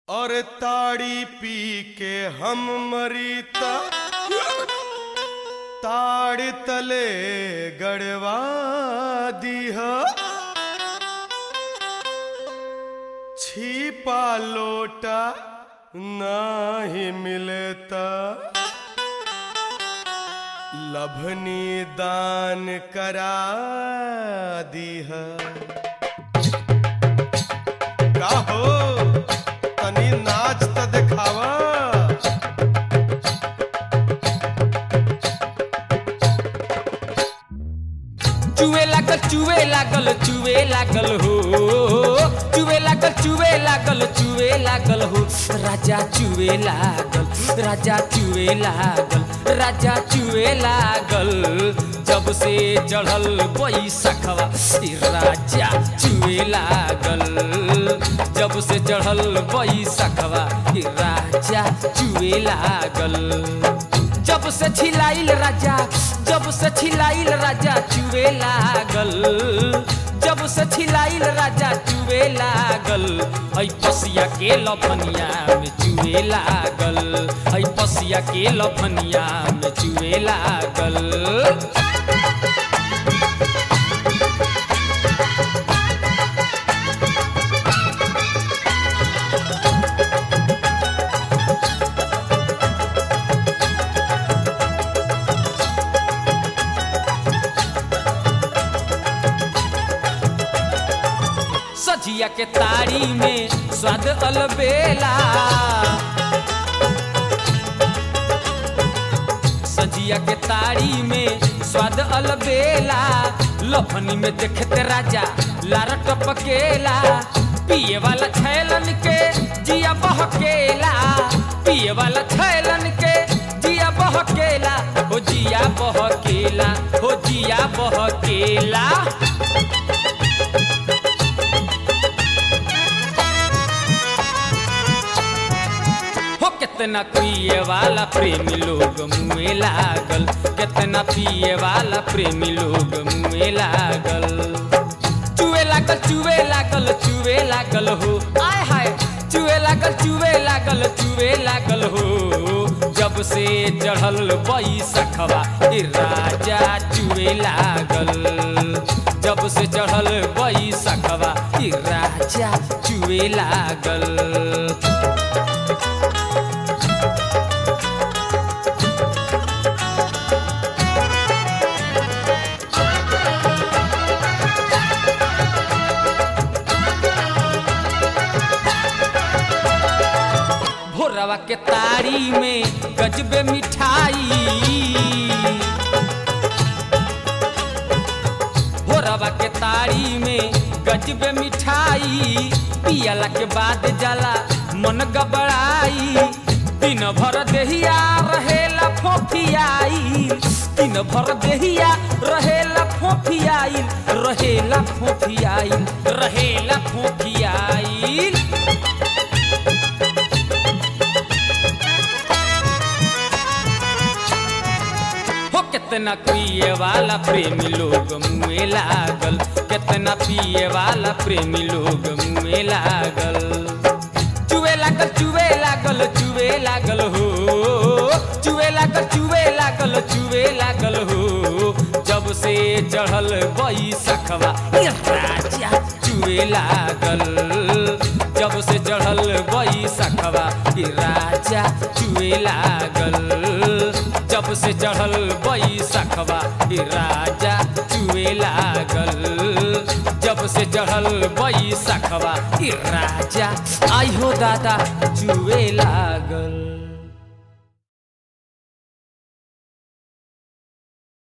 और ताड़ी पी के हम मरीता ताड़ तले गड़वा दीह छिपा लोटा नाही मिलता लभनी दान करा दीह का हो तनी नाच त दिखावा चुए लागल चुए लागल चुए लागल हो चुए लागल चुए लागल चुए लागल हो राजा चुए लागल राजा चुए लागल राजा चुए लागल जब से चढ़ल बैसखवा ई राजा चुए लागल जब से चढ़ल बैसखवा ई राजा चुए लागल जब से छिलाइल राजा जब से छिलाइल राजा चुवे लागल जब से छिलाइल राजा चुवे लागल ऐ पसिया के लफनिया में चुवे लागल ऐ पसिया के लफनिया में चुवे लागल सजिया के तारी में स्वाद अलबेला सजिया के तारी में स्वाद अलबेला लफनी में देखते राजा लार टपकेला पिए वाला छैलन के जिया बहकेला पिए वाला छैलन के जिया बहकेला हो जिया बहकेला हो जिया बहकेला हो कितना पिए वाला प्रेमी लोग मुँह लागल कितना पिए वाला प्रेमी लोग मुँह लागल चुए लागल चुए लागल चुए लागल हो आय हाय चुए लागल चुए लागल चुए लागल हो जब से चढ़ल बैसखवा ई राजा चुए लागल जब से चढ़ल बैसखवा ई राजा चुए लागल भोरवा के तारी में गजबे मिठाई भोरवा के तारी में गजबे मिठाई पियला के बाद जाला मन गबड़ाई दिन भर देहिया रहेला फोफियाई दिन भर देहिया रहेला फोफियाई रहेला फोफियाई रहेला फोफियाई हो कितना पिए वाला प्रेमी लोग मुँह लागल कितना पिए वाला प्रेमी लोग मुँह लागल चुए लागल चुए लागल चुए लागल हो चुए लागल चुए लागल चुए लागल हो जब से चढ़ल बैसखवा ई राजा चुए लागल जब से चढ़ल बैसखवा ई राजा चुए लागल जब से चढ़ल बैसखवा ई राजा चुए लागल जब से चढ़ल बैसखवा ई राजा आई हो दादा चुए लागल